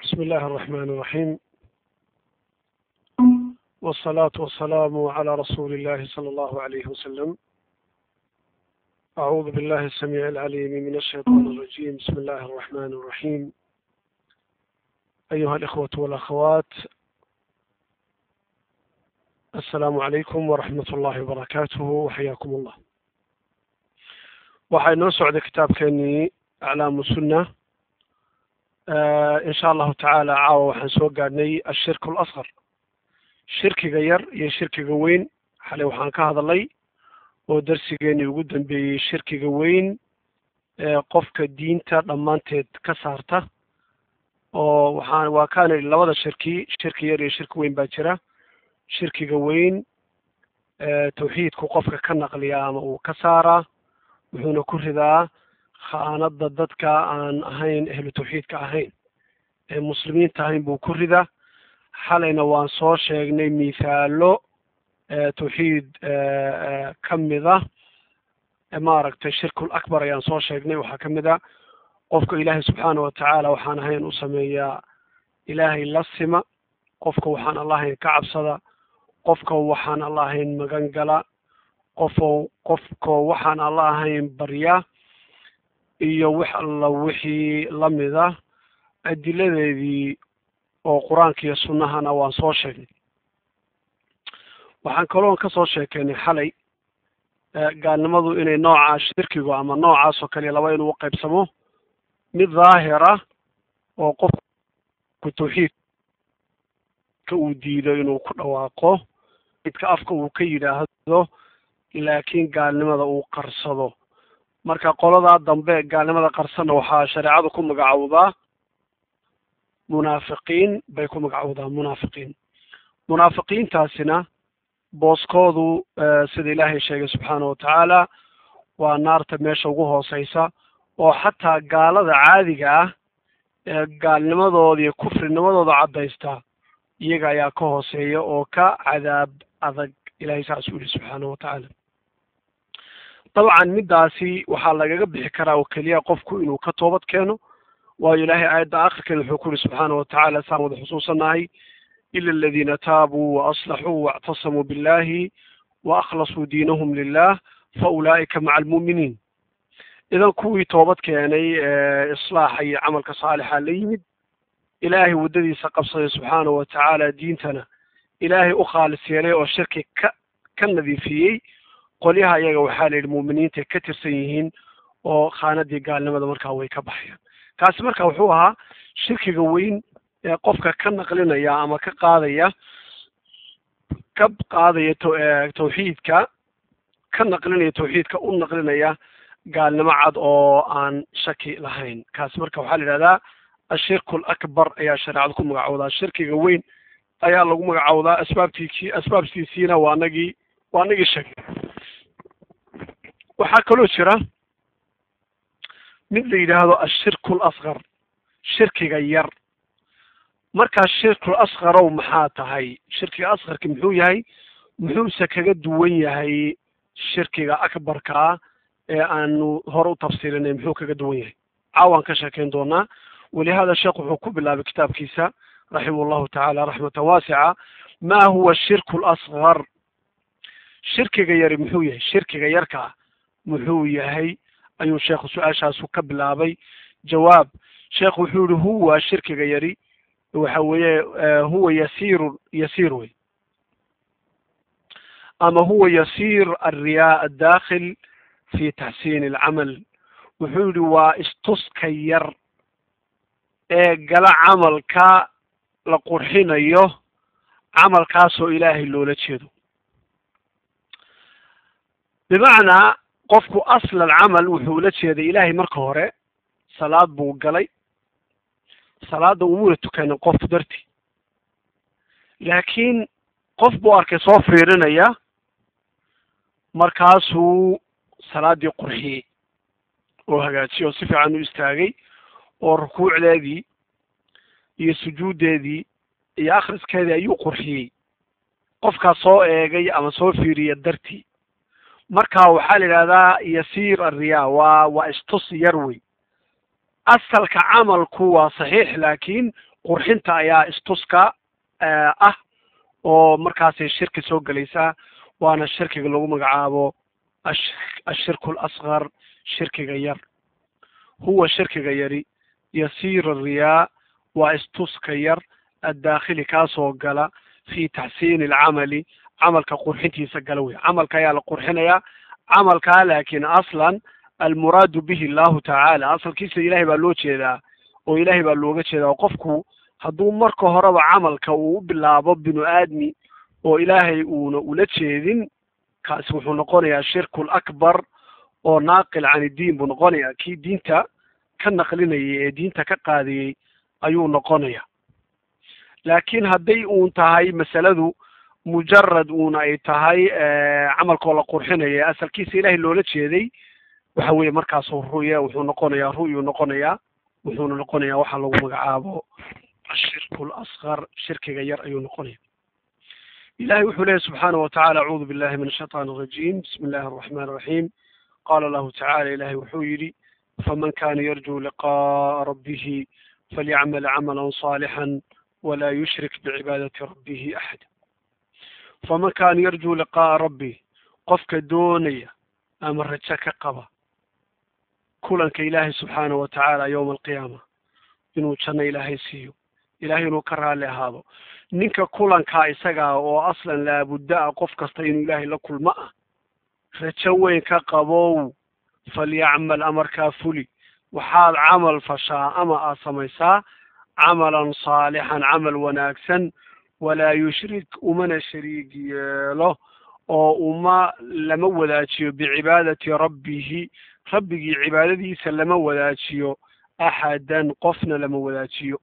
بسم الله الرحمن الرحيم والصلاة والسلام على رسول الله صلى الله عليه وسلم أعوذ بالله السميع العليم من الشيطان الرجيم بسم الله الرحمن الرحيم أيها الإخوة والأخوات السلام عليكم ورحمة الله وبركاته وحياكم الله waxaa inoo socday kitaabkeenii aclaamu sunna insha allahu tacaala caawa waxaan soo gaadhnay ashirk alasqar shirkiga yar iyo shirkiga weyn xalay waxaan ka hadalay oo darsigeenii ugu dambeeyey shirkiga weyn ee qofka diinta dhammaanteed ka saarta oo waxaan waa kaana labada shirki shirki yar iyo shirki weyn baa jira shirkiga weyn tawxiidku qofka ka naqliya ama uu ka saaraa wuxuuna ku ridaa khaanada dadka aan ahayn ehlu tawxiidka ahayn ee muslimiinta ahayn buu ku ridaa xalayna waan soo sheegnay mithaalo tawxiid ka mida maaragtay shirkul akbar ayaan soo sheegnay waxaa ka mid a qofka ilaahay subxaana watacaala waxaan ahayn u sameeyaa ilaahay la sima qofka waxaan alla ahayn ka cabsada qofka waxaan alla ahayn magan gala qofo qofko waxaan alla ahayn barya iyo wax alla wixii lamid ah adiladeedii oo qur-aanka iyo sunnahana waan soo sheegnay waxaan kaloon ka soo sheekeynay xalay gaalnimadu inay nooca shirkigu ama noocaas oo kale laba inuu qaybsamo mid daahira oo qofku tawxiidka uu diido inuu ku dhawaaqo idka afka uu ka yidhaahdo laakiin gaalnimada uu qarsado marka qoladaa dambe gaalnimada qarsana waxaa shareecadu ku magacowdaa munaafiqiin bay ku magacowdaa munaafiqiin munaafiqiintaasina booskoodu sida ilaahay sheegay subxaana watacaala waa naarta meesha ugu hooseysa oo xataa gaalada caadiga ah ee gaalnimadooda iyo kufrinimadooda caddaysta iyaga ayaa ka hooseeya oo ka cadaab adag ilahay saas u yihi subxaana watacaala dabcan middaasi waxaa lagaga bixi karaa oo keliya qofku inuu ka toobad keeno waayo ilaahay aayadda akhirkeeda wuxuu ku yihi subxaana watacaala saan wada xusuusanahay ila aladiina taabuu waaslaxuu waactasamuu billahi wa akhlasuu diinahum lilah fa ulaa'ika maca almu'miniin idan kuwii toobad keenay islaaxa iyo camalka saalixa la yimid ilaahay waddadiisa qabsaday subxaana watacaala diintana ilaahay u khaalis yeelay oo shirki ka ka nadiifiyey qolyaha iyaga waxaa la yidhi mu'miniintay ka tirsan yihiin oo khaanadii gaalnimada markaa way ka baxayaan kaasi marka wuxuu ahaa shirkiga weyn ee qofka ka naqlinaya ama ka qaadaya ka qaadaya tawxiidka ka naqlinaya tawxiidka u naqlinaya gaalnimo cad oo aan shaki lahayn kaasi marka waxaa la yidhahdaa ashirku alakbar ayaa shareecada ku magacowdaa shirkiga weyn ayaa lagu magacowdaa asbaabtiisii asbaabtiisiina waa nagii waa nagii sheegay waxaa kaloo jira mid la yidhaahdo ashirku alasqar shirkiga yar markaa shirkul asqarow maxaa tahay shirkiga asqarki muxuu yahay muxuuse kaga duwan yahay shirkiga akbarkaa ee aanu hore u tafsiilinay muxuu kaga duwan yahay caawaan ka sheekeyn doonaa walihada sheekh wuxuu ku bilaabay kitaabkiisa raximah llahu tacaala raxmatan waasica ma huwa shirku lasqar shirkiga yari muxuu yahay shirkiga yarkaa muxuu yahay ayuu sheekhu su-aashaasu ka bilaabay jawaab sheekh wuxuu yihi huwa shirkiga yari waxa weeye huwa yasiirun yasiir wey ama huwa yasiir alriyaa addakhil fi taxsiin alcamal wuxuu yihi waa istuska yar ee gala camalka la qurxinayo camalkaasoo ilaahay loola jeedo bimacnaa qofku asla alcamal wuxuu ula jeeday ilaahay marka hore salaad buu galay salaadda umuna tukanin qof darti laakiin qof buu arkay soo fiirinaya markaasuu salaaddii qurxiyey oo hagaajiyey oo si fiican u istaagay oo rukuucdeedii iyo sujuuddeedii iyo akhriskeedii ayuu qurxiyey qofkaas soo eegay ama soo fiiriya dartii marka waxaa la yidhahdaa yasiir alriyaa waa waa istus yar wey asalka camalku waa saxiix laakiin qurxinta ayaa istuska ah oo markaasay shirki soo gelaysaa waana shirkiga lagu magacaabo ashirku alasqar shirkiga yar huwa shirkiga yari yasiir riyaa waa istuska yar addaakhili kaasoo gala fi taxsiini alcamali camalka qurxintiisa gala wey camalka ayaa la qurxinayaa camalkaa laakiin aslan almuraadu bihi allahu tacaala asalkiisa ilahay baa loo jeedaa oo ilahay baa looga jeedaa oo qofku hadduu marka horeba camalka uu u bilaabo binu aadmi oo ilaahay uuna ula jeedin kaasi wuxuu noqonayaa shirku lakbar oo naaqil can iddiin buu noqonayaa kii diinta ka naqlinayay ee diinta ka qaadiyey ayuu noqonaya laakiin hadday uun tahay masaladu mujarad uun ay tahay camalkoo la qurxinaya asalkiisa ilahay loola jeeday waxa weeye markaasu ruya wuxuu noqonayaa ru'yuu noqonayaa wuxuuna noqonayaa waxaa lagu magacaabo ashirku lasqar shirkiga yar ayuu noqonaya ilahay wuxuu leeyahy subxaana watacaala acuudu billahi min ashaiطan الrajim bismi illahi الرaxman الraxim qala lahu tacala ilahay wuxuu yidhi faman kana yarjuu liqaءa rabbihi falyacmal camala صaalixا wla yushrik bicibaadati rabbihi axada faman kana yarjuu liqaءa rabbi qofka doonaya ama rajo ka qaba kulanka ilaahay subxaana wa tacaala yowma alqiyaama inuu janno ilaahay siiyo ilahay inuu ka raalli ahaado ninka kulankaa isagaa oo aslan laabudda ah qof kasta inuu ilaahay la kulmo ah rajo weyn ka qabow falyacmal amarkaa fuli waxaad camal fashaa ama aad samaysaa camalan saalixan camal wanaagsan walaa yushrik umana shariig yeelo oo uma lama wadaajiyo bicibaadati rabbihi rabbigii cibaadadiisa lama wadaajiyo axadan qofna lama wadaajiyo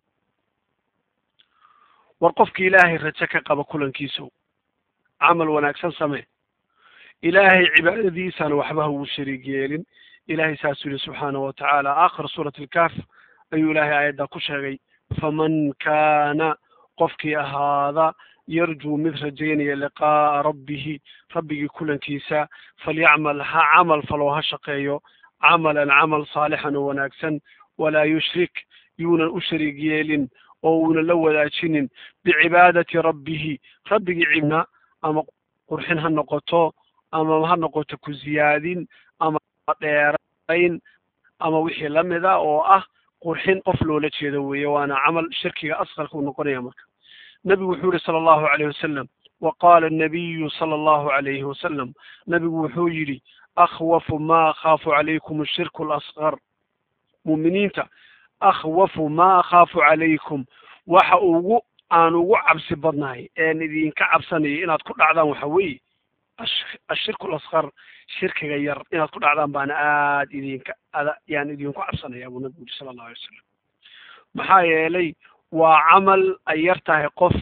war qofki ilaahay rajo ka qaba kulankiisu camal wanaagsan samee ilaahay cibaadadiisana waxba haugu shariig yeelin ilahay saasuu yihi subxaana wa tacaala aakhir suurati alkaaf ayuu ilaahay aayaddaa ku sheegay faman kaana qofkii ahaada yarjuu mid rajaynaya liqaa'a rabbihi rabbigii kulankiisa falyacmal ha camal falow ha shaqeeyo camalan camal saalixan oo wanaagsan walaa yushrik yuunan u shariig yeelin oo uunan la wadaajinin bicibaadati rabbihi rabbigii cibna ama qurxin ha noqoto ama ha noqoto ku ziyaadin ama dheerayn ama wixii lamida oo ah qurxin qof loola jeedo weeye waana camal shirkiga asqarka uu noqonaya marka nabigu wuxuu yihi sala allahu alayh wasalam wa qaala annabiyu sala allahu alayhi wasalam nabigu wuxuu yidhi akhwafu ma akhaafu calaykum ashirku alasqar mu'miniinta akhwafu ma akhaafu calaykum waxa ugu aan ugu cabsi badnahay een idinka cabsanayo inaad ku dhacdaan waxa weeye ashirku alasqar shirkiga yar inaad ku dhacdaan baana aad idinka ada yaan idinku cabsanaya buu nabigu yidhi sala allahu alay wasalam maxaa yeelay waa camal ay yar tahay qof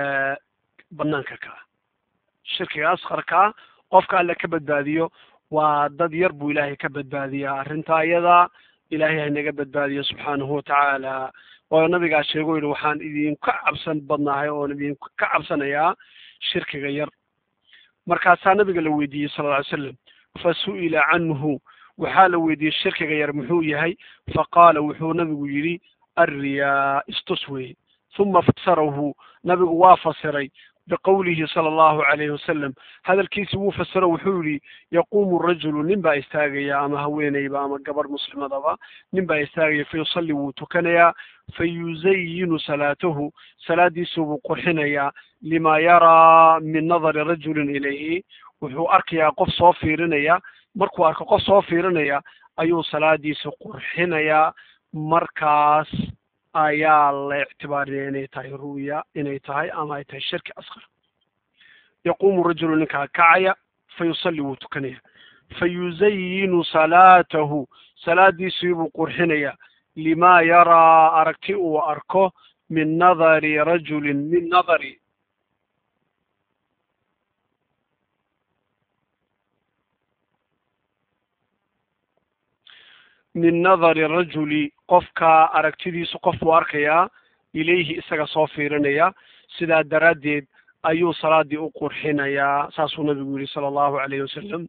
banaanka kaa shirkiga asqarkaa qofka alle ka badbaadiyo waa dad yar buu ilaahay ka badbaadiyaa arrintaa iyada ilaahay haynaga badbaadiyo subxaanahu watacaala waayo nabigaa sheego yihi waxaan idinka cabsan badnahay oon idinka cabsanayaa shirkiga yar markaasaa nabiga la weydiiyey sala lla ly slam fa su'ila canhu waxaa la weydiiyey shirkiga yar muxuu yahay faqaala wuxuu nabigu yidhi alriyaa istus weye huma fasarahu nabigu waa fasiray biqowlihi sala allahu calayhi wasalam hadalkiisi wuu fasiro wuxuu yihi yaquumu rajulu nin baa istaagaya ama haweeneyba ama gabar muslimadaba nin baa istaagaya fayusalli wuu tukanayaa fayuzayinu salaatahu salaadiisu buu qurxinayaa lima yaraa min nadari rajulin ilayhi wuxuu arkayaa qof soo fiirinaya markuu arko qof soo fiirinaya ayuu salaadiisa qurxinayaa markaas ayaa la ictibaariya inay tahay ru'ya inay tahay ama ay tahay shirki asqar yaquumu rajulu ninkaa kacaya fayusalli wuu tukanaya fayuzayinu salaatahu salaadiisii buu qurxinaya lima yaraa aragti uu arko min nadari rajulin min nadari min nadari rajuli qofka aragtidiisu qof buu arkayaa ilayhi isaga soo fiirinaya sidaa daraaddeed ayuu salaadii u qurxinayaa saasuu nabigu yihi sala allahu alayhi wasalam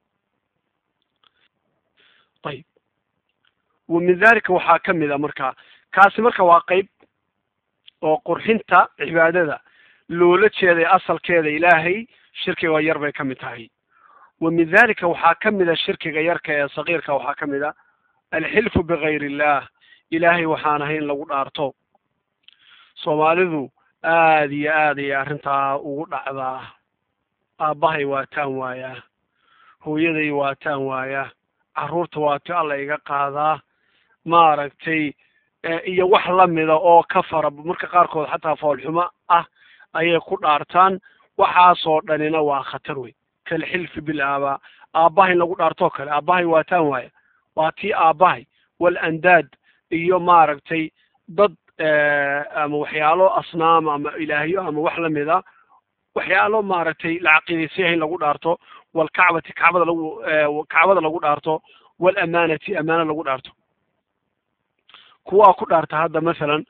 ayib wa min dalika waxaa ka mid a marka kaasi marka waa qeyb oo qurxinta cibaadada loola jeeday asalkeeda ilaahay shirkiga yar bay ka mid tahay wa min dalika waxaa ka mid a shirkiga yarka ee sagiirka waxaa ka mid a alxilfu bigayr illah ilaahay waxaan ahayn lagu dhaarto soomaalidu aada iyo aad ayay arrintaa ugu dhacdaa aabbahay waataan waayaa hooyaday waataan waayaa carruurta waati alla iga qaadaa maaragtay iyo wax lamida oo ka fara marka qaarkood xataa foolxumo ah ayay ku dhaartaan waxaasoo dhanina waa khatar wey kalxilfi bil aabaa aabbahay in lagu dhaartoo kale aabbahay waataan waaya waa tii aabbahay wal andaad iyo maaragtay dad ama waxyaalo asnaam ama ilaahyo ama wax lamida waxyaalo maaragtay la caqiidaysayahay in lagu dhaarto walkacbati kacbada lagu kacbada lagu dhaarto walamaanati amaano lagu dhaarto kuwaa ku dhaarta hadda masalan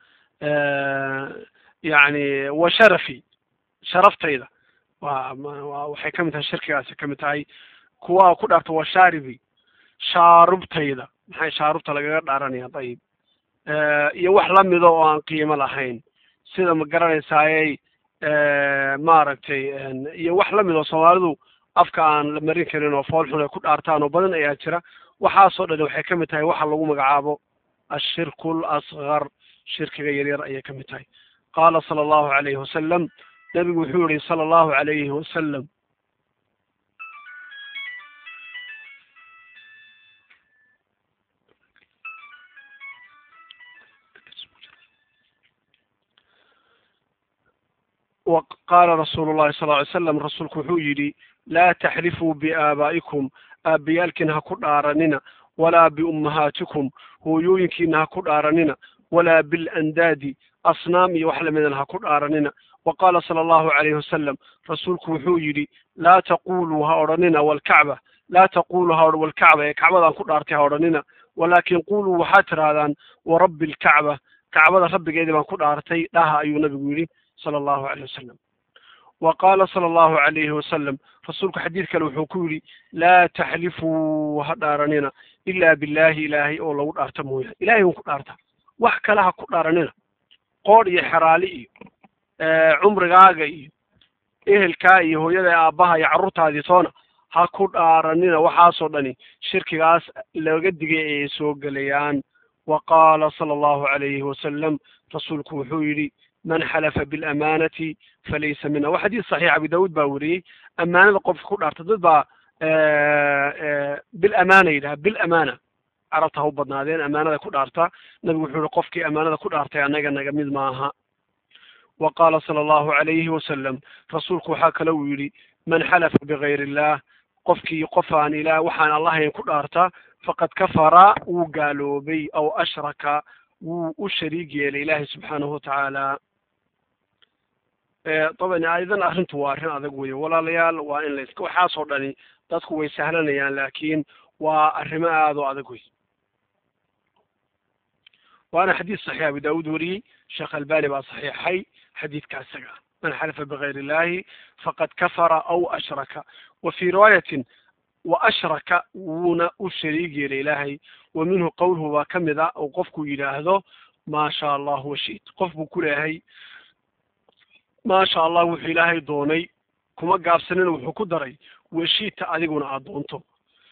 yani wa sharafi sharaftayda wa wa waxay kamid tahay shirkigaasi kamid tahay kuwaa ku dhaarta wa shaaribi shaarubtayda maxay shaarubta lagaga dhaaranaya dayib iyo wax lamida oo aan qiimo lahayn sida ma garanaysaaye maaragtay iyo wax lamid oo soomaalidu afka aan la marin karin oo fool xun ay ku dhaartaan oo badan ayaa jira waxaasoo dhan waxay kamid tahay waxa lagu magacaabo ashirku lasgar shirkiga yaryar ayay kamid tahay qaala sala allahu calayhi wasalam nebigu wuxuu yihi sala allahu calayhi wasalam qaala rasuulu llahi sal ly slam rasuulku wuxuu yidhi laa taxlifuu biaabaa'ikum aabbayaalkiina ha ku dhaaranina walaa biummahaatikum hooyooyinkiina ha ku dhaaranina walaa bilandaadi asnaam iyo wax lamidana ha ku dhaaranina wa qaala sala allahu calayhi wasalam rasuulku wuxuu yidhi laa taquluu ha odhanina walkacba laa taquluu ha walkacba ee kacbadaan ku dhaartay ha odhanina walaakin quluu waxaad tidhaahdaan warabbi alkacba kacbada rabbigeedii baan ku dhaartay dhaha ayuu nabigu yidhi sala allahu calayh wasalam wa qaala sala allahu calayhi wasalam rasuulku xadiid kale wuxuu ku yidhi laa taxlifuu ha dhaaranina ilaa billahi ilaahay oo lagu dhaarta mooyaane ilahay un ku dhaarta wax kale ha ku dhaaranina qoodh iyo xeraali iyo cumrigaaga iyo ehelkaa iyo hooyada aabbaha iyo carruurtaadii toona ha ku dhaaranina waxaasoo dhani shirkigaas laga digay ayay soo gelayaan wa qaala sala allahu calayhi wasalam rasuulku wuxuu yidhi man xalafa bilamanati falaysa mina waa xadiis saxiix abi daawuud baa weriyey amaanada qofka ku dhaarta dad baa bilamana yidhaha bilamana carabta ha u badnaadeen amaanada ku dhaarta nabigu wuxuu yihi qofkii amaanada ku dhaartay annaga naga mid maaha wa qaala sala allahu calayhi wasalam rasuulku waxaa kale uu yidhi man xalafa bigayr illah qofkii qof aan ilaah waxaan allahayn ku dhaarta faqad kafara wuu gaaloobay aw ashraka wuu u shariig yeelay ilaahay subxaanahu watacaala daban aidan arrintu waa arrin adag weeye walaalayaal waa in lays waxaasoo dhani dadku way sahlanayaan laakiin waa arrimo aada oo adag wey waana xadiis saxiix abu daawuud wariyey sheekh albani baa saxiixay xadiidka isaga man xalafa bigayr illahi faqad kafara aw ashraka wa fii riwaayatin wa ashraka wuuna u shariig yeelay ilaahay wa minhu qowluhu baa ka mid a oo qofku yidhaahdo maa sha allah washit qof buu ku leeyahay maa sha allah wuxuu ilaahay doonay kuma gaabsanina wuxuu ku daray washita adiguna aad doonto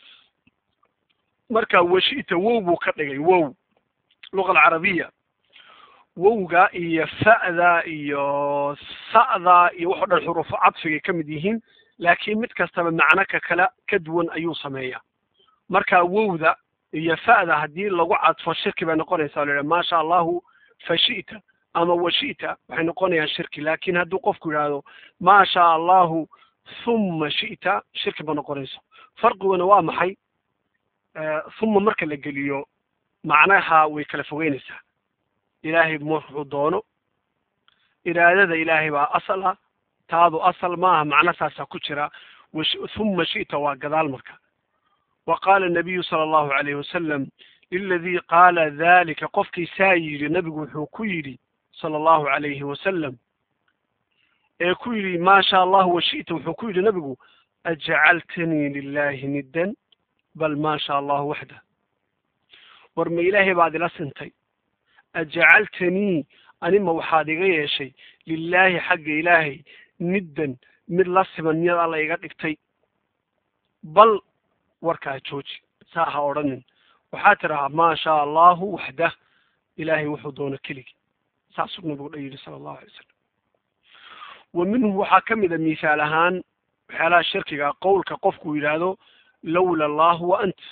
marka washita wow buu ka dhigay wow luga alcarabiya wowga iyo fa'da iyo sa'da iyo waxo dhan xuruufo cadfigay ka mid yihiin laakiin mid kastaba macno ka kala ka duwan ayuu sameeyaa marka wowda iyo fa'da haddii lagu cadfo shirki bay noqonaysaa la maa sha allahu fashita ama washita waxay noqonayaan shirki laakin hadduu qofku yidhaahdo maa sha allahu huma shita shirki ba noqonayso farqiguna waa maxay huma marka la geliyo macnaha way kala fogeynaysaa ilaahay wuxuu doono iraadada ilaahay baa asal ah taadu asal maaha macno saasaa ku jira huma shita waa gadaal marka wa qaala الnabiyu sala allahu alayhi wasalam liladii qaala dalika qofkii saa yidhi nabigu wuxuu ku yidhi sala allahu alayhi wasalam ee ku yidhi maa sha allahu washita wuxuu ku yidhi nabigu ajcaltanii lilahi niddan bal maa sha allahu waxda war ma ilaahay baad ila sintay ajcaltanii anima waxaad iga yeeshay lilaahi xagga ilaahay niddan mid la siman miyaad alla iga dhigtay bal warkaa jooji saa ha odhanin waxaa tidhahaa maa shaa allahu waxdah ilaahay wuxuu doono keligii saasuu nabigu dha yidhi sala allahu alay wasalam wa minhu waxaa ka mid a misaal ahaan waxyaalaha shirkiga qowlka qofku yidhaahdo lowla allahu wa ant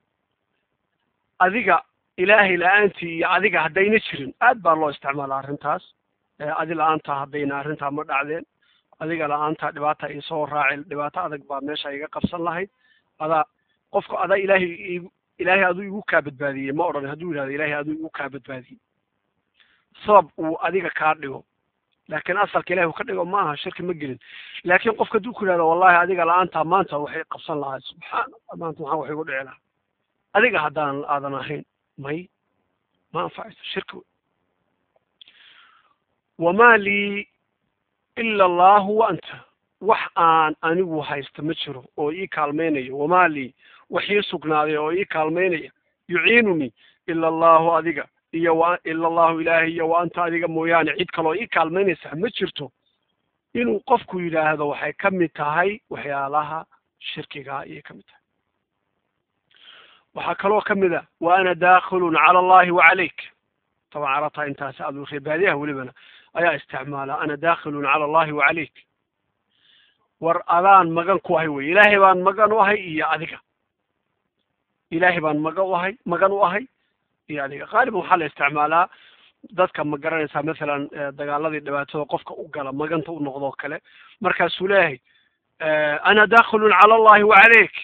adiga ilaahay la-aantii iyo adiga haddayna jirin aad baa loo isticmaala arrintaas adi la-aantaa haddayna arrintaa ma dhacdeen adiga la-aantaa dhibaata isoo raacin dhibaato adag baa meesha iga qabsan lahayd adaa qofku adaa ilaahay ilaahay aduu igu kaa badbaadiyey ma odhan hadduu yidhahdo ilaahay aduu igu kaa badbaadiyey sabab uu adiga kaa dhigo laakiin asalka ilahi uu ka dhigo ma aha shirki ma gelin laakiin qofka hadduu ku yidhahdo wallahi adiga la-aantaa maanta waxay qabsan lahaa subxaana maanta maxaa wax igu dhici lahaa adiga haddaan aadan ahayn may ma anfacayso shirki wey wamaa lii ila allahu wa anta wax aan anigu haysta ma jiro oo ii kaalmaynayo wamaa lii wax ii sugnaaday oo ii kaalmaynaya yuciinunii ila allahu adiga iyo wa ila allahu ilaahi iyo wa anta adiga mooyaane cid kaloo ii kaalmaynaysa ma jirto inuu qofku yidhaahdo waxay ka mid tahay waxyaalaha shirkigaa ayay ka mid tahay waxaa kaloo ka mid a wa ana daakhilun cala allahi wa calayk taban carataa intaasi adu reebaadiyaha welibana ayaa isticmaala ana daakhilun cala allahi wa calayk war adaan magan ku ahay wey ilaahay baan magan u ahay iyo adiga ilaahay baan magan u ahay magan u ahay iyo adiga qaaliban waxaa la isticmaalaa dadka ma garanaysaa mathalan dagaaladii dhibaatada qofka u gala maganta u noqdoo kale markaasuu leeyahay ana daakhilun cala allahi wa calayk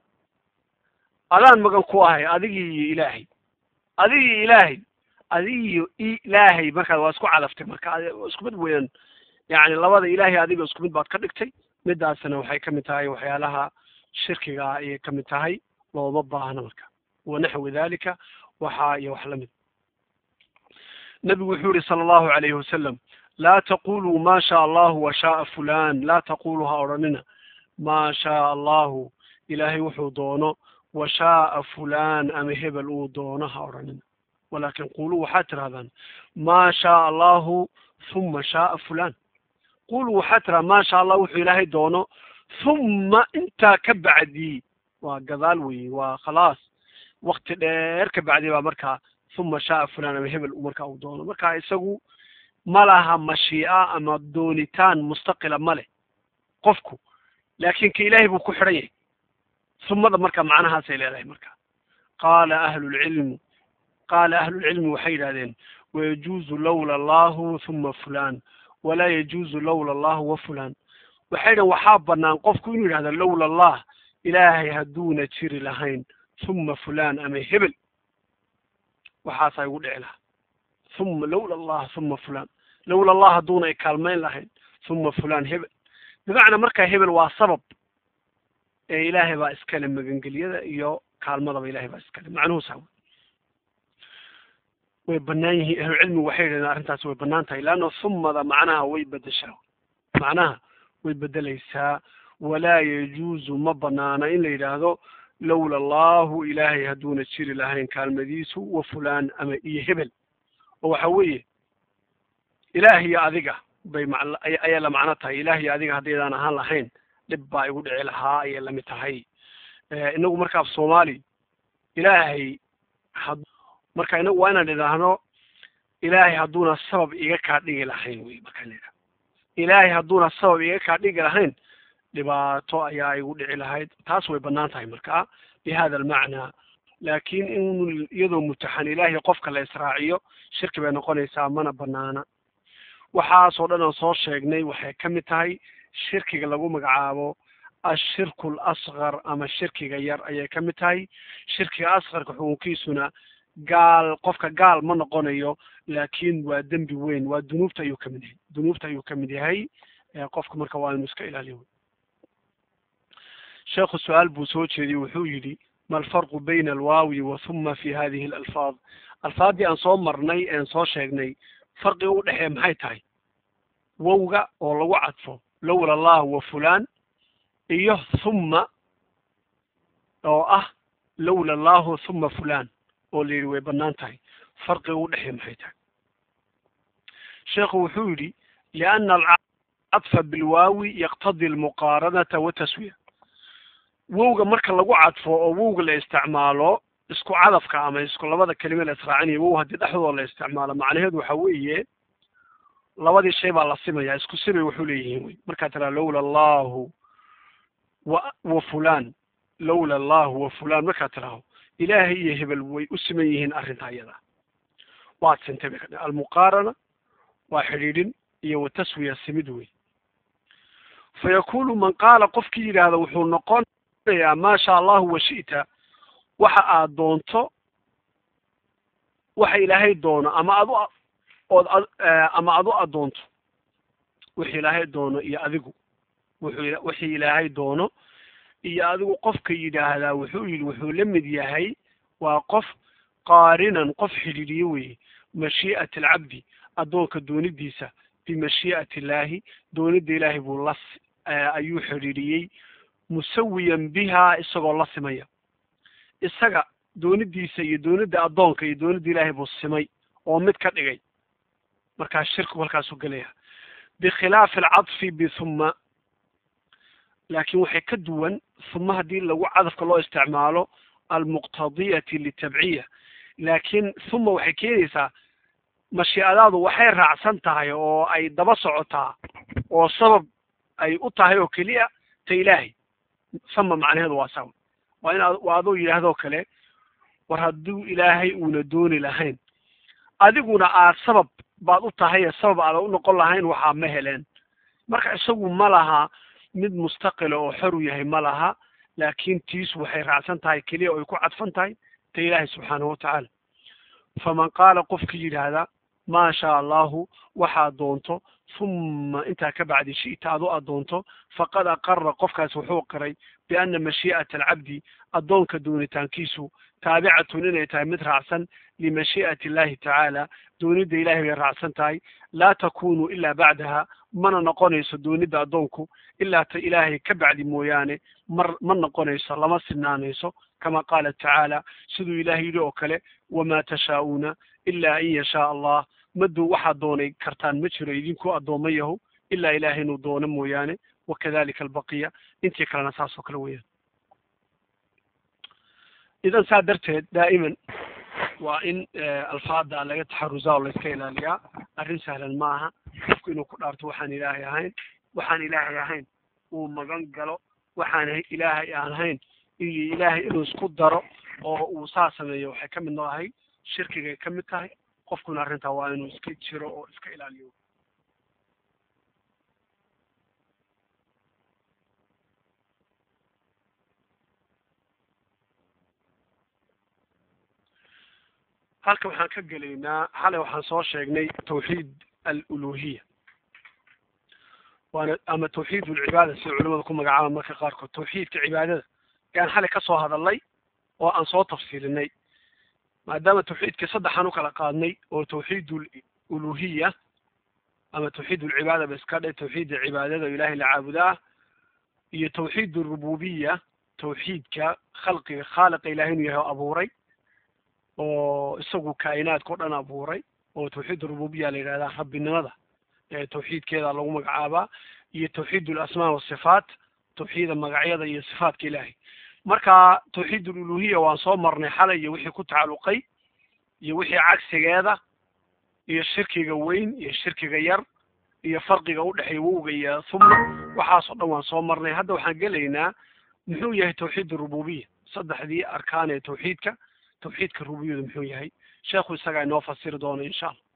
adaan magan ku ahay adigii iyo ilaahay adigii ilaahay adigiyo ilaahay markaad waa isku calaftay marka isku mid weeyaan yani labada ilaahay adiga isku mid baad ka dhigtay midaasna waxay ka mid tahay waxyaalaha shirkiga ayay ka mid tahay looma baahna marka wanaxwi dalika waxa iyo wax lamid nabigu wuxuu yihi sala allahu alayhi wasalam laa taquluu ma shaa allahu wa shaaa fulan laa taquluu ha odhanina ma shaa allahu ilaahay wuxuu doono wa shaaa fulan ama hebel uu doono ha odhanina walakin quluu waxaad tirahdaan ma shaa allahu huma shaaa fulan quluu waxaad tiraha ma sha allah wuxuu ilaahay doono huma intaa ka bacdii waa gadaal weye waa khalaas wakti dheer ka bacdi baa markaa huma shaaa fulan ama hebel markaa uu doono marka isagu ma laha mashii'a ama doonitaan mustaqila ma leh qofku laakin ka ilaahay buu ku xidhan yahay humada marka macnahaasay leedahay marka qaala ahlulcilmi qaala ahlulcilmi waxay yidhahdeen wayajuuzu lowla allahu huma fulan walaa yajuuzu lowla allahu wa fulan waxay dhan waxaa banaan qofku inuu yidhahdo lowla allah ilaahay hadduuna jiri lahayn huma fulan ama hebel waxaasaa igu dhici lahaa huma lowla allah huma fulan lowla allah hadduuna ikaalmayn lahayn huma fulan hebel bimacnaa markaa hebel waa sabab ee ilaahay baa iskale magangeliyada iyo kaalmadaba ilahay baa iskale macnuhuusaa way banaan yihiin ahlucilmigu waxay yidhahdeen arrintaasi way banaan tahay leanna humada macnaha way bedeshaa macnaha way bedelaysaa walaa yajuuzu ma banaana in la yidhaahdo lowla allahu ilaahay hadduuna jiri lahayn kaalmadiisu wa fulaan ama iyo hebel oo waxa weeye ilaah iyo adiga bay ma ayay la macno tahay ilaah iyo adiga haddaydaan ahaan lahayn dhib baa igu dhici lahaa ayay lamid tahay inagu marka af soomaali ilaahay had marka inagu waa inaan idhaahno ilaahay hadduuna sabab iga kaa dhigi lahayn wey markaan idhahno ilaahay hadduuna sabab iga kaa dhigi lahayn dhibaato ayaa igu dhici lahayd taas way banaan tahay marka bi hada almacnaa laakin in iyadoo mutaxan ilaahay qofka la israaciyo shirki bay noqonaysaa mana banaana waxaasoo dhan aan soo sheegnay waxay ka mid tahay shirkiga lagu magacaabo ashirku alasqar ama shirkiga yar ayay ka mid tahay shirkiga asqarka xukunkiisuna gaal qofka gaal ma noqonayo laakin waa dembi weyn waa dunuubta ayuu kamid yahay dunuubta ayuu kamid yahay qofka marka waa inu iska ilaaliyo sheekhu su-aal buu soo jeediyey wuxuu yidhi ma alfarqu bayna alwaawi wa huma fi hadihi alalfaad alfaaddii aan soo marnay een soo sheegnay farqiga u dhexeeya maxay tahay wowga oo lagu cadfo lowla allah wa fulan iyo huma oo ah lowla allahu huma fulan oo la yidhi way banaan tahay farqiga u dhexeeya maxay tahay sheekhu wuxuu yidhi liana alcadfa bilwaawi yaqtadi almuqaaranata wataswiya wowga marka lagu cadfo oo wowga la isticmaalo isku cadafka ama isku labada kelime la israacinaya wow haddii dhexdooda la isticmaalo macnaheedu waxa weeye labadii shay baa la simaya isku simay wuxuu leeyihiin wey markaa tiraa lowla allahu wa wa fulan lowla allahu wa fulan markaa tiraho ilaahay iyo hebel way u siman yihiin arrinta iyada waad sintay bay ka dhigan almuqaarana waa xidhiidhin iyo wataswiya simid wey fa yakunu man qaala qofkii yidhaahda wuxuu noqonayaa maa sha allahu wa shi'ta waxa aad doonto waxa ilaahay doono ama adu ood ama adu adoonto wixii ilaahay doono iyo adigu wuxuu wixii ilaahay doono iyo adigu qofka yidhaahdaa wuxuu yidhi wuxuu la mid yahay waa qof qaarinan qof xidhiidhiye weye mashii'ati alcabdi addoonka doonidiisa bimashii'ati illaahi doonida ilaahay buu la ayuu xidhiidhiyey musawiyan bihaa isagoo la simaya isaga doonidiisa iyo doonida addoonka iyo doonida ilaahay buu simay oo mid ka dhigay markaa shirkigu halkaasuu gelaya bikhilaafi alcadfi bihuma laakiin waxay ka duwan huma haddii lagu cadafka loo isticmaalo almuqtadiyati litabciya laakiin huma waxay keenaysaa mashiicadaadu waxay raacsan tahay oo ay daba socotaa oo sabab ay u tahay oo keliya ta ilaahay sama macnaheedu waa sawa waa in waa aduu yidhaahdoo kale war hadduu ilaahay uuna dooni lahayn adiguna aad sabab baad u tahay sabab aada u noqon lahayn waxaa ma heleen marka isagu ma laha mid mustaqila oo xor u yahay ma laha laakiin tiisu waxay raacsan tahay keliya oo ay ku cadfan tahay ta ilaahay subxaanahu watacaala faman qaala qofkii yidhaahda maa shaa allahu waxaad doonto huma intaa ka bacdi shi'ta adu aad doonto faqad aqara qofkaas wuxuu qiray biana mashii'ata alcabdi addoonka doonitaankiisu taabicatun inay tahay mid raacsan limashii'ati illahi tacaala doonida ilahay bay raacsan tahay laa takunu ilaa bacdaha mana noqonayso doonida addoonku ilaa ta ilaahay ka bacdi mooyaane mar ma noqonayso lama sinaanayso kama qaala tacaala siduu ilahay yidhi oo kale wamaa tashaa'uuna ilaa an yashaa allah maduu waxaad doonay kartaan ma jiro idinku addooma yahu ilaa ilahay inuu doono mooyaane wakadalika albaqiya intii kalena saas oo kale weeyaan idan saa darteed daa'iman waa in alfaada laga taxarusaa oo layska ilaaliyaa arrin sahlan ma aha qofku inuu ku dhaarto waxaan ilaahay ahayn waxaan ilaahay ahayn uu magan galo waxaan ilaahay aan ahayn iyo ilaahay inuu isku daro oo uu saa sameeyo waxay ka mid nooahay shirkigay ka mid tahay qofkuna arrintaa waa inuu iska jiro oo iska ilaaliyo halka waxaan ka gelaynaa xalay waxaan soo sheegnay tawxiid aluluhiya waana ama tawxiid ulcibaada sida culimada ku magacaaba marka qaarkood tawxiidka cibaadada ayaan xalay ka soo hadalnay oo aan soo tafsiilinay maadaama tawxiidka saddexaan u kala qaadnay oo tawxiid uluhiya ama tawxiid ulcibaada ba iska dhe tawxiidda cibaadada oo ilahay la caabudaa iyo tawxiid urububiya tawxiidka khalqiga khaaliqa ilahay inuu yahay oo abuuray oo isagu kaa'inaadka o dhan abuuray oo tawxiid rububiya la yidhahdaa rabbinimada tawxiidkeeda lagu magacaabaa iyo tawxiid alasmaa wasifaat tawxiida magacyada iyo sifaatka ilaahay marka tawxiid ululuhiya waan soo marnay xalay iyo wixii ku tacalluqay iyo wixii cagsigeeda iyo shirkiga weyn iyo shirkiga yar iyo farqiga udhexeeya wowga iyo huma waxaasoo dhan waan soo marnay hadda waxaan gelaynaa muxuu yahay tawxiid rububiya saddexdii arkaan ee tawxiidka tawxiidka rububiyadu muxuu yahay sheekhu isagaa inoo fasiri doono insha allah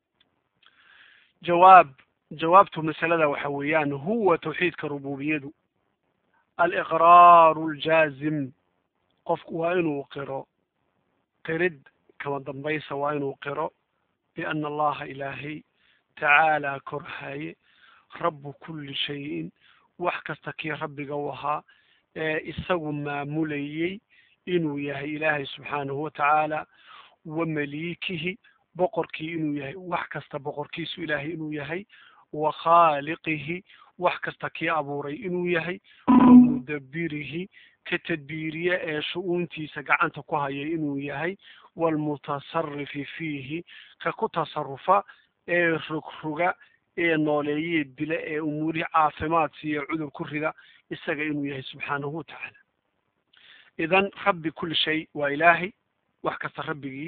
jawaab jawaabtu masalada waxa weeyaan huwa tawxiidka rububiyadu aliqraaru aljaazim qofku waa inuu qiro qirid kama dambaysa waa inuu qiro biana allaha ilaahay tacaala korhaye rabu kulli shayin wax kasta kii rabbiga u ahaa ee isagu maamulayey inuu yahay ilaahay subxaanahu watacaala wa maliikihi boqorkii inuu yahay wax kasta boqorkiisu ilaahay inuu yahay wa khaaliqihi wax kasta kii abuuray inuu yahay wa mudabirihi ka tadbiiriye ee shu-uuntiisa gacanta ku haya inuu yahay waalmutasarifi fiihi ka ku tasarufa ee rogroga ee nooleeyee dila ee umuurihii caafimaad siiya cudur ku rida isaga inuu yahay subxaanahu watacaala idan rabbi kulli shay waa ilaahay wax kasta rabbigii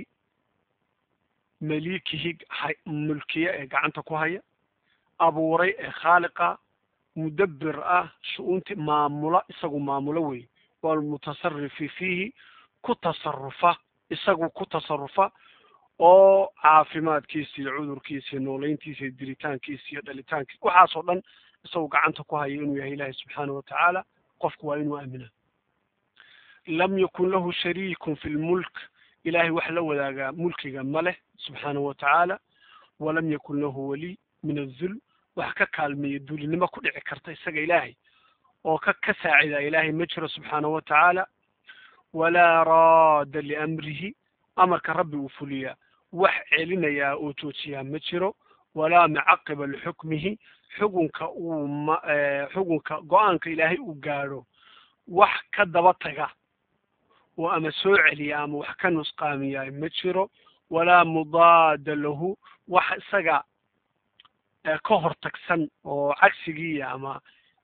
maliikihii mulkiya ee gacanta ku haya abuuray ee khaaliqa mudabbir ah shu-uunti maamula isagu maamulo wey walmutasarifi fiihi ku tasarufa isagu ku tasarufa oo caafimaadkiisa iyo cudurkiisa iyo nooleyntiisa iyo diritaankiisa iyo dhalitaankiisa waxaasoo dhan isagu gacanta ku haya inuu yahay ilaahay subxaanahu watacaala qofku waa inuu aamina lam yakun lahu shariikun fi lmulk ilahay wax la wadaagaa mulkiga ma leh subxaanahu watacaala walam yakun lahu waliy min azul wax ka kaalmeeya duulinimo ku dhici karta isaga ilaahay oo ka ka saacida ilaahay ma jiro subxaanahu watacaala walaa raada liamrihi amarka rabbi uu fuliyaa wax celinayaa oo joojiyaa ma jiro walaa mucaqiba lixukmihi xukunka uu ma xukunka go-aanka ilaahay uu gaadho wax ka daba taga oo ama soo celiya ama wax ka nusqaamiyaa ma jiro walaa mudaada lahu wax isaga ka hortagsan oo cagsigiiya ama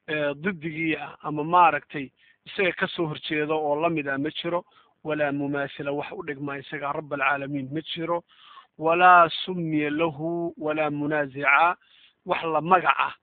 didigiia ama maaragtay isaga kasoo horjeedo oo lamid ah ma jiro walaa mumaasila wax u dhigmaa isaga rab alcaalamiin ma jiro walaa sumiya lahu walaa munaasica wax la magaca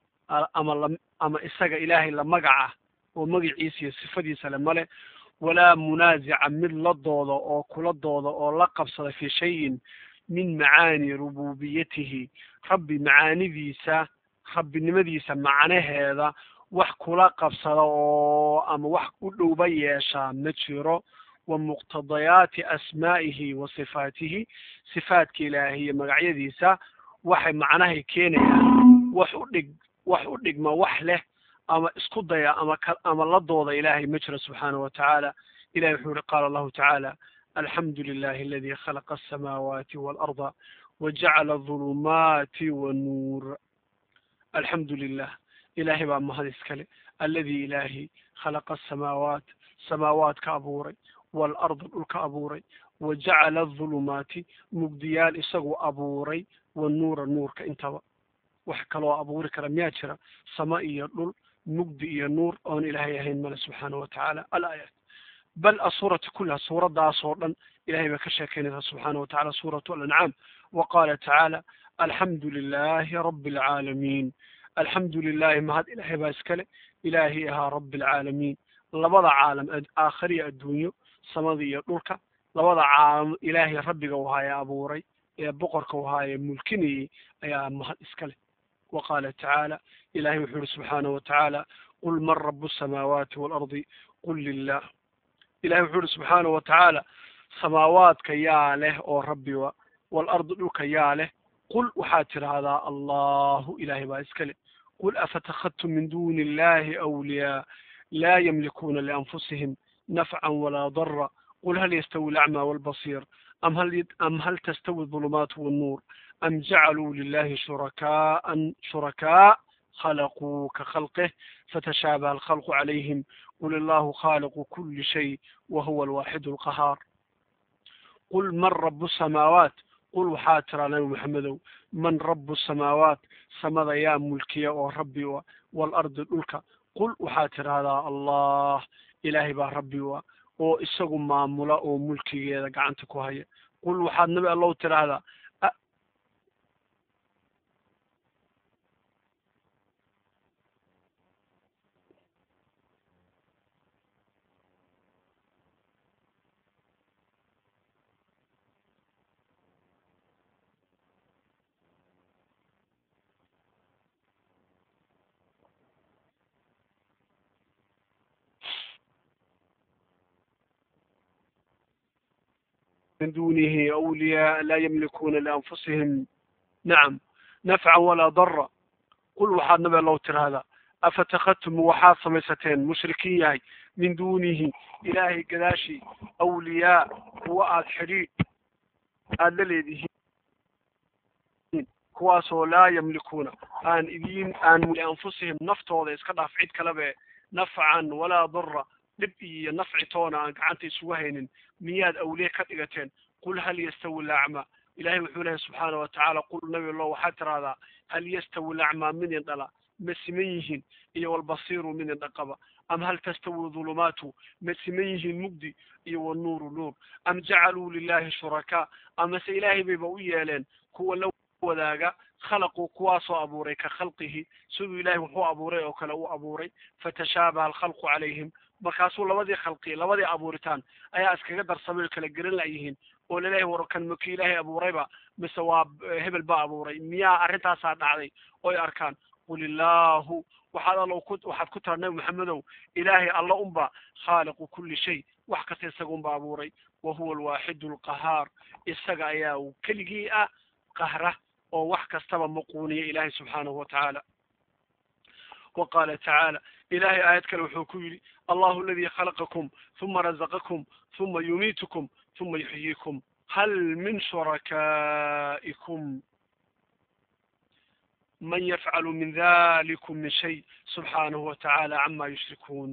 ama la ama isaga ilaahay la magaca oo magaciisa iyo sifadiisa le male walaa munaasica mid la dooda oo kula dooda oo la qabsada fi shayin min macaani rububiyatihi rabbi macaanidiisa rabbinimadiisa macnaheeda wax kula qabsada oo ama wax u dhowba yeeshaa ma jiro wa muqtadayaati asmaa'ihi wa sifaatihi sifaadka ilaahay iyo magacyadiisa waxay macnahay keenayaan wax u dhig wax u dhigma wax leh ama isku daya ama ka ama la dooda ilaahay ma jiro subxaanahu watacaala ilahi wuxuu yihi qaala allahu tacaala alxamdu lilahi aladi khalaqa asamaawaati waalarda wajacala adulumaati wannuur alxamdu lilah ilaahay baa mahad iskale aladi ilaahi khalaqa asamaawaat samaawaadka abuuray waalarda dhulka abuuray wajacala adulumaati mugdiyaal isagu abuuray wannuura nuurka intaba wax kaloo abuuri kara miyaa jira sama iyo dhul mugdi iyo nuur oon ilaahay ahayn male subxaanahu watacaala alaayaat bal asuurati kullaha suuradaasoo dhan ilahay baa ka sheekeynaysaa subxaanahu watacala suuratu alancaam wa qaala tacaala alxamdu lilahi rabi alcaalamiin alxamdu lilahi mahad ilaahay baa iskale ilaahi ahaa rabi alcaalamiin labada caalam aakhiriya adduunyo samada iyo dhulka labada caalam ilaahay rabbiga u haya abuuray ee boqorka u haaye mulkinayay ayaa mahad iskale wa qaala tacaala ilahay wuxuu yihi subxaanahu watacaala qul man rabu asamaawaati waalardi qul lilah ilahay wuxuu yihi subxaanahu watacaala samaawaadka yaa leh oo rabbiwa waalardi dhulka yaa leh qul waxaad tidhaahdaa allahu ilahay baa iskale qul afatakhadtum min duni illahi awliyaa laa yamlikuuna lianfusihim nafcan walaa dara qul hal yastawi alacmaa waalbasiir am hal am hal tastawi adulumaatu wannuur am jacaluu lilahi shurakaaan shurakaa khalaquu ka khalqih fatashaabaha alkhalqu calayhim qul illahu khaaliqu kuli shay wa huwa alwaaxidu alqahaar qul man rabu samaawaat qul waxaa tiraa nabi maxamedow man rabu samaawaat samada yaa mulkiya oo rabbi u ah waalardi dhulka qul waxaa tidhaahdaa allah ilaahay baa rabbi u ah oo isagu maamula oo mulkigeeda gacanta ku haya qul waxaad nabi allow tidhaahdaa من دونه أولياء لا يملكون لأنفسهم نعم نفعا ولا ضرا قل waxaad nabi allow tirahdaa afatakadtum waxaad samaysateen mushrikiin yahay min duunihi ilaahay gadaashii awliyaa kuwa aad xidhiidh aada la leedihiin kuwaasoo laa yamlikuuna aan idiin aan lianfusihim naftooda iska dhaaf cid kalebe nafcan walaa dara dhib iyo nafci toona aan gacanta isugu haynin miyaad awliye ka dhigateen qul hal yastawi alacma ilahay wuxuu lehay subxaana watacaala qul nabi lo waxaad tiraahdaa hal yastawi lacmaa midin dhala ma siman yihiin iyo walbasiiru midin dhaqaba am hal tastawi dhulumaatu ma siman yihiin mugdi iyo wanuuru nuur am jacaluu lilahi shurakaa amase ilaahay bayba u yeeleen kuwa la wadaaga khalaquu kuwaasoo abuuray ka khalqihi siduu ilahay wuxuu abuuray oo kale u abuuray fatashaabaha alkhalqu calayhim markaasuu labadii khalqi labadii abuuritaan ayaa iskaga darsamay oo kala geran layihiin oo laleeyahay war kan maki ilaahay abuurayba mise waa hebel baa abuuray miyaa arrintaasaa dhacday oy arkaan qul illaahu waxaad allo ku waxaad ku tara nabi maxamedow ilaahay alla unba khaaliqu kulli shay wax kasta isaga unba abuuray wa huwa alwaaxidu alqahaar isaga ayaa uu keligii ah qahra oo wax kastaba maquuniya ilaahay subxaanahu watacaala wa qaala tacaala ilahay aayad kale wuxuu ku yidhi allahu aladii khalaqakum huma razaqakum huma yumiitukum huma yuxyiikum hal min shurakaa'ikum man yafcalu min dalikum min shay subxaanahu watacaala cama yushrikuun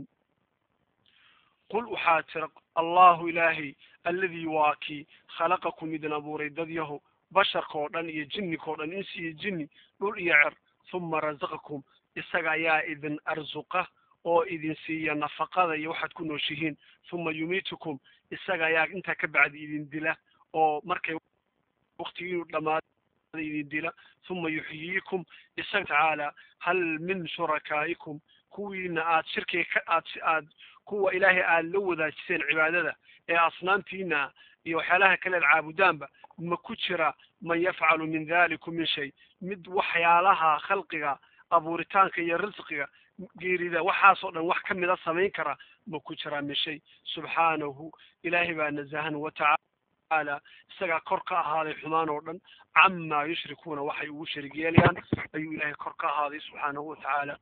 qul waxaa tira allahu ilaahay alladii waa kii khalaqakum idin abuuray dadyaho basharka oo dhan iyo jinnika oo dhan insi iyo jinni dhul iyo cer huma razaqakum isaga ayaa idin arsuqa oo idin siiya nafaqada iyo waxaad ku nooshihiin huma yumiitukum isaga ayaa intaa ka bacdi idin dila oo markay waktigiinu dhamaado idin dila huma yuxyiikum isaga tacaala hal min shurakaa'ikum kuwiina aad shirkiga ka aad aad kuwa ilaahay aad la wadaajiseen cibaadada ee asnaamtiina iyo waxyaalaha kale ad caabudaanba ma ku jira man yafcalu min dalikum min shay mid waxyaalaha khalqiga abuuritaanka iyo risqiga geerida waxaasoo dhan wax kamida samayn kara ma ku jiraa min shay subxaanahu ilaahay baa nazahan watacaala isagaa kor ka ahaaday xumaan oo dhan camaa yushrikuuna waxay ugu sharig yeelayaan ayuu ilaahay kor ka ahaaday subxaanahu watacaala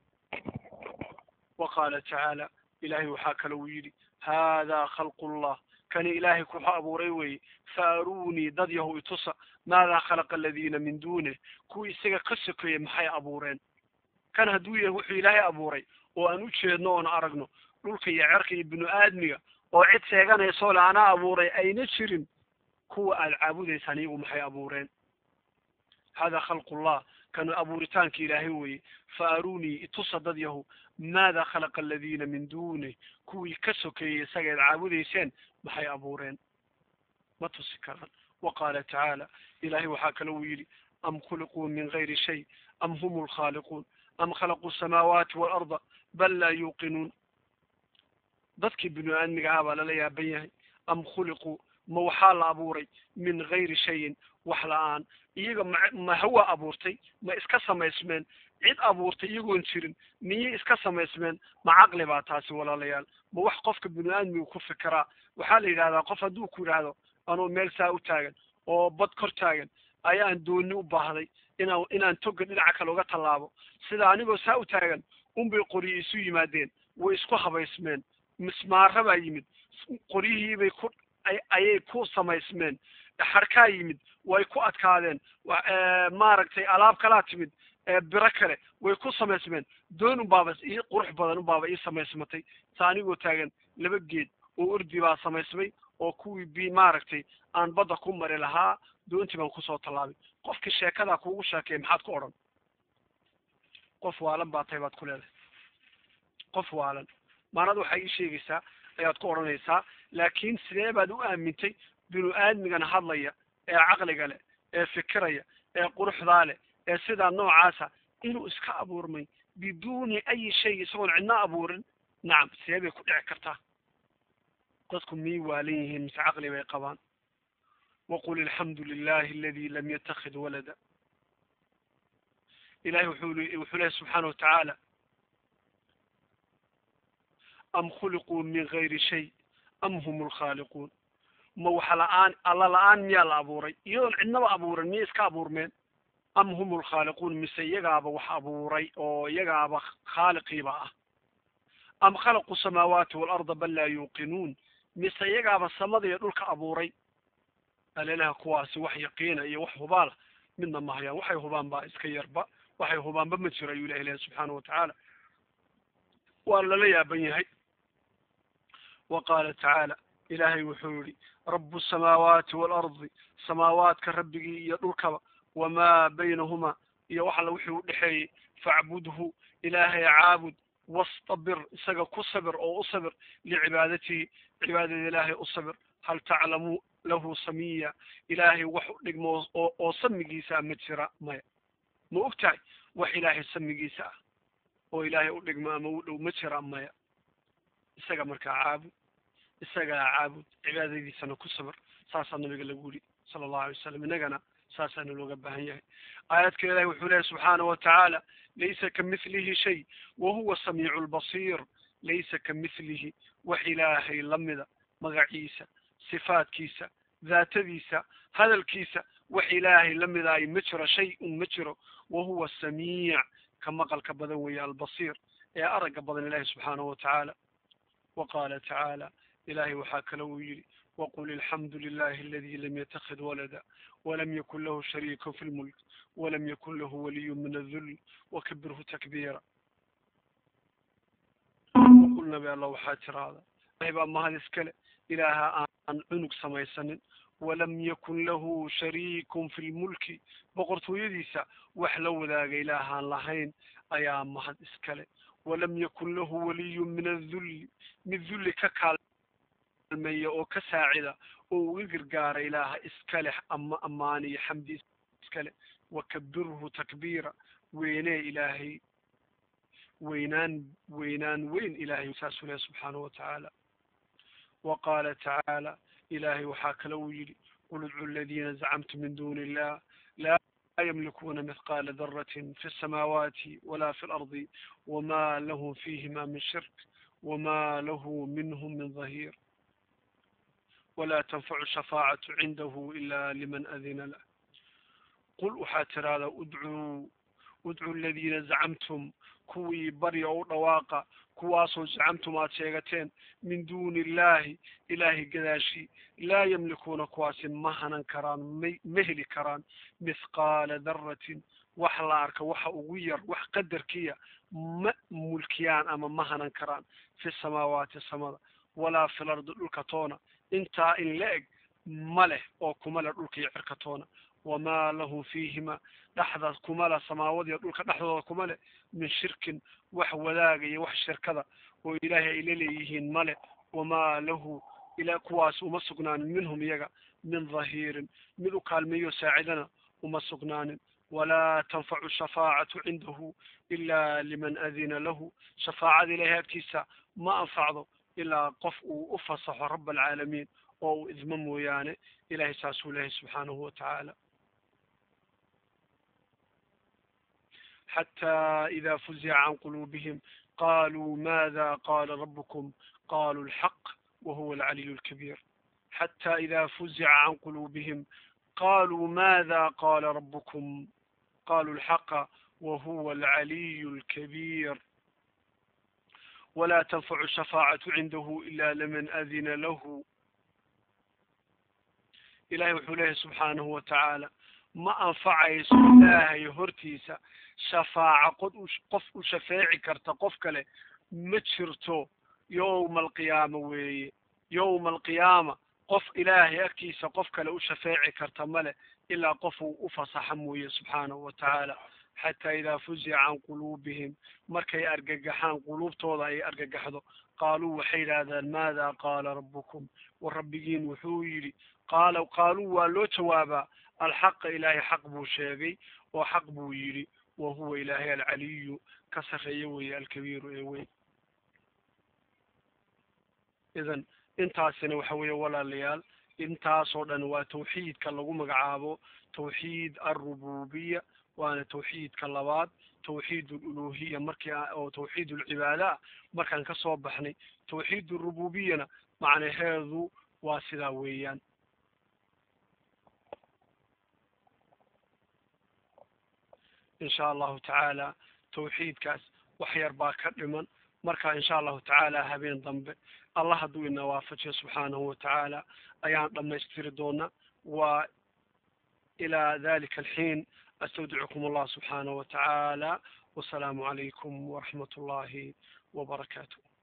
wa qaala tacaala ilahay waxaa kale uu yidhi haadaa khalqu llah kani ilaahay kuxu abuuray weeye faaruunii dad yahu itusa maadaa khalaqa aladiina min duunih kuwii isaga ka sokeeyey maxay abuureen kan hadduu yahay wuxuu ilaahay abuuray oo aan u jeedno oon aragno dhulka iyo cerka iyo binu aadmiga oo cid sheeganayso le anaa abuuray ayna jirin kuwa aad caabudaysaan iyagu maxay abuureen hada khalqullah kanu abuuritaanka ilaahay weeye faaruunii itusa dad yahu maada khalaqa aladiina min duunih kuwii ka sokeeyey isaga ad caabudayseen maxay abuureen ma tusi karaan wa qaala tacaala ilahay waxaa kale uu yidhi am khuliquu min gayri shay am hum lkhaaliquun am khalaquu samaawaati waalarda bal laa yuuqinuun dadkii binu aadmiga ah baa lala yaaban yahay am khuliquu ma waxaa la abuuray min gayri shayin wax la-aan iyaga ma ma hawa abuurtay ma iska samaysmeen cid abuurtay iyagoon jirin miyay iska samaysmeen ma caqli baa taasi walaalayaal ma wax qofka binu aadmiga ku fikiraa waxaa la yidhahdaa qof hadduu ku yidhaahdo anuu meel saa u taagan oo bad kor taagan ayaan dooni u baahday inaan inaan toga dhinaca kale uga tallaabo sida anigoo saa u taagan unbay qoryi isu yimaadeen way isku habaysmeen mismaara baa yimid qoryihiibay ku ayay ku samaysmeen xarkaa yimid way ku adkaadeen maaragtay alaab kalaa timid biro kale way ku samaysmeen doon unbaaba ii qurux badan unbaaba ii samaysmatay sa anigoo taagan laba geed oo ordi baa samaysmay oo kuwii bi maaragtay aan badda ku mari lahaa doontii baan kusoo tallaabay qofkii sheekadaa kuugu sheekay maxaad ku odhan qof waalan baa tahay baad ku leedahay qof waalan maanada waxay ii sheegaysaa ayaad ku odhanaysaa laakiin sidee baad u aamintay binu aadmigana hadlaya ee caqliga leh ee fikiraya ee quruxdaa leh ee sidaa noocaasa inuu iska abuurmay biduuni ayi shay isagoon cidna abuurin nacam sidee bay ku dhici kartaa dadku miyay waalan yihiin mise caqli bay qabaan waqul alxamdu lilahi aladi lam yatakid walada ilahay wuxuu wuxuu lehy subxaana watacaala am khuliquu min gayri shay am hum lkhaaliquun ma waxa la-aan alla la-aan miyaa la abuuray iyadoon cidnaba abuuran miyay iska abuurmeen am hum lkhaaliquun mise iyagaaba wax abuuray oo iyagaaba khaaliqiiba ah am khalaquu samaawaati waalarda bal laa yuuqinuun mise iyagaaba samada iyo dhulka abuuray alelaha kuwaasi wax yaqiina iyo wax hubaala midna ma hayaan waxay hubaan baa iska yarba waxay hubaanba ma jiro ayuu ilahi lehy subxaana watacaala waa lala yaaban yahay wa qaala tacaala ilaahay wuxuu yihi rabu samaawaati waalardi samaawaadka rabbigii iyo dhulkaba wamaa baynahuma iyo wax alla wixii u dhexeeyey facbudhu ilaahay caabud wastabir isaga ku sabir oo u sabir licibaadatihi cibaadada ilaahay u sabir hal taclamu lahu samiya ilaahay wax u dhigmo oo oo samigiisa ma jira maya ma og tahay wax ilaahay samigiisa ah oo ilaahay u dhigmo ama u dhow ma jira maya isaga markaa caabud isagaa caabud cibaadadiisana ku sabir saasaa nabiga lagu yidhi sala allahu alay wasalam innagana saasaana looga baahan yahay aayadka ilahi wuxuu leeyahy subxaanahu watacaala laysa kamithlihi shay wa huwa samiicu lbasiir laysa kamithlihi wax ilaahay lamida magaciisa sifaadkiisa daatadiisa hadalkiisa wax ilaahay lamida ay ma jiro shay un ma jiro wa huwa samiic ka maqalka badan weeye albasiir ee aragga badan ilahi subxaanahu watacaala wa qaala tacaala ilahay waxaa kale uu yidhi waqul alxamdu lilahi aladi lam yatakid walada walam yakun lahu shariiku fi lmulk walam yakun lahu waliyu min adul wakabirhu takbiira waqul nabi allah waxaa tiraahda ilahay baa mahad iskale ilaaha aan cunug samaysanin walam yakun lahu shariikun fi lmulki boqortooyadiisa wax la wadaaga ilaahaan lahayn ayaa mahad iskale walam yakun lahu waliyu min adulli mid dulli ka kaalmeeya oo ka saacida oo uga gargaara ilaaha iskale ama ammaan iyo xamdi iskale wakabirhu takbiira weynee ilaahay weynaan weynaan weyn ilaahay saasuu leh subxaanahu watacaala wa qaala tacaala ilaahay waxaa kale uu yidhi qul idcu aladiina zacamtum min duni illah laa ymlikuuna mithqaala daratin fi الsamaawaati wala fi اlardi wma lahum fihima min shirk wma lahu minhm min dhahir wla tanfacu shafaacatu cindahu ila liman adina lah qul waxaa tiraahdaa udcuu udcuu aladiina zacamtum kuwii barya u dhawaaqa kuwaasoo zacamtum aad sheegateen min duuni illahi ilaahay gadaashii laa yamlikuuna kuwaasi ma hanan karaan may ma heli karaan mithqaala daratin wax la arka waxa ugu yar wax qadarkiya ma mulkiyaan ama ma hanan karaan fi samaawaati samada walaa fil ardi dhulka toona intaa in la eg ma leh oo kuma leh dhulka iyo cirka toona wamaa lahum fiihima dhexda kuma leh samaawadiiyo dhulka dhexdooda kuma leh min shirkin wax wadaaga iyo wax shirkada oo ilaahay ay la leeyihiin male wamaa lahu ila kuwaas uma sugnaanin minhum iyaga min dhahiirin mid u kaalmeeyo saacidana uma sugnaanin walaa tanfacu shafaacatu cindahu ila liman adina lahu shafaacada ilahay agtiisa ma anfacdo ilaa qof uu u fasaxo rab alcaalamiin oo uu idmo mooyaane ilahay saasuu lehay subxaanahu watacaala xatى إida fuzica can quluubihim qaluu mada qala rabkm qaluu اlxaq wahuwa alcaliy اlkabiir xatى ida fuzica can quluubihim qaluu mada qala rabkm qaluu اlxaqa wahuwa alcaliy اlkabiir wla tanfacu shafaacatu cindahu ila liman adina lahu ilahay wuxuu leeyahy subxaanahu watacaala ma anfacayso ilaahay hortiisa shafaaca qod u qof u shafeeci karta qof kale ma jirto yowma alqiyaama weeye yowma alqiyaama qof ilaahay agtiisa qof kale u shafeeci karta male ilaa qof uu u fasaxa mooye subxaanahu watacaala xataa idaa fuzica can quluubihim markay argagaxaan quluubtooda ay argagaxdo qaaluu waxay yidhaahdaan maada qaala rabbukum war rabbigiin wuxuu yidhi qaala qaaluu waa loo jawaabaa alxaqa ilaahay xaq buu sheegay oo xaq buu yidhi wa huwa ilaahay alcaliyu ka sarreeye weeye alkabiiru ee weyn idan intaasina waxa weeye walaalayaal intaasoo dhan waa tawxiidka lagu magacaabo tawxiid alrububiya waana tawxiidka labaad tawxiid aluluhiya markii oo tawxiid alcibaada ah markaan ka soo baxnay tawxiid alrububiyana macnaheedu waa sidaa weeyaan insha allahu tacaala tawxiidkaas wax yar baa ka dhiman marka insha allahu tacaala habeen dambe allah hadduu ina waafajiyo subxaanahu watacaala ayaan dhamaystiri doona wa ilى dalika alxiin astawdicukum allah subxaanaه watacaala wasalaamu calaykum waraxmat اllahi wbarakaatu